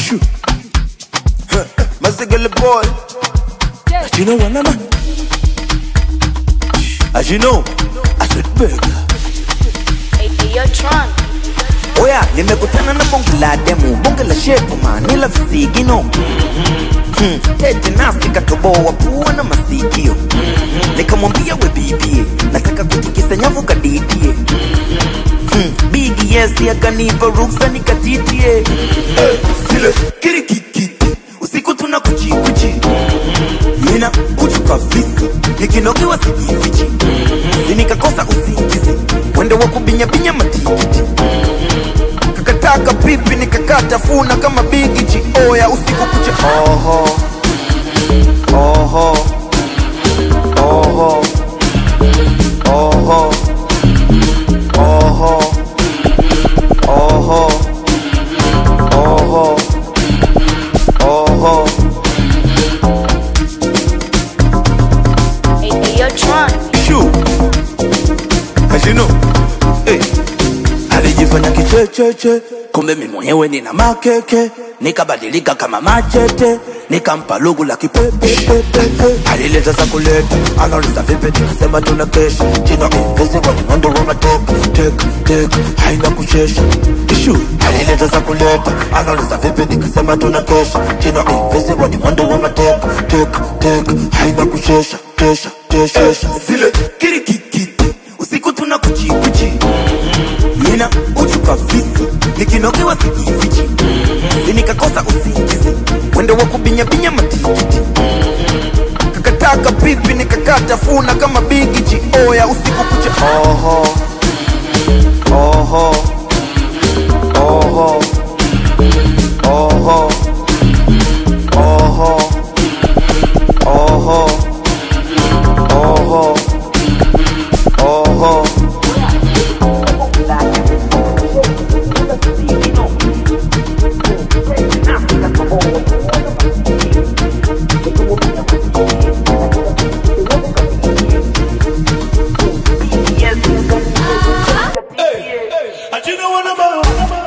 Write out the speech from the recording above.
Shoo. Huh. Masigala boy. As you know, what, man. As you know, I said burger. Hey, hey, yo, Tron. Oya, nimekutana na bonge la demu, bonge la shepu manila visigino hmm. Tete nasi katoboa pua na masikio Nikamwambia we bibie, nataka kutikisa nyavu kadidie hmm. Bigi yes akanipa ruksa nikatitie hey, Sile kirikikiti, usiku tuna kuchikuchi Nina kuchuka visi, nikinogewa sijifichi Sinikakosa usingizi, mwendo wa kubinyabinya matikiti kakataka pipi nikakata funa kama bigichi oya usiku kucha oho oho oho oho oho oho oho oho Hey, hey, yo, Tron. Shoo. As you know, hey. alijifanya kichecheche kumbe mi mwenyewe nina makeke nikabadilika kama machete nikampa lugu la kipepepepe alileta za kuleta anauliza vipi nikasema tuna kesha jina invisible mwendo wa matek tek tek haina kuchesha ishu alileta za kuleta anauliza vipi nikasema tuna kesha jina invisible ni mwendo wa matek tek tek haina kuchesha kesha kesha zile kirikikiti usiku tuna kuchikuchi nina uchuka visi nikinogewa sijifichi sinikakosa usingizi mwendo wa kubinyabinya matikiti kakataka pipi nikakata funa kama bigichi oya usiku kucha oho oho oho oho oho oho oho oho Hey, hey, you know what I'm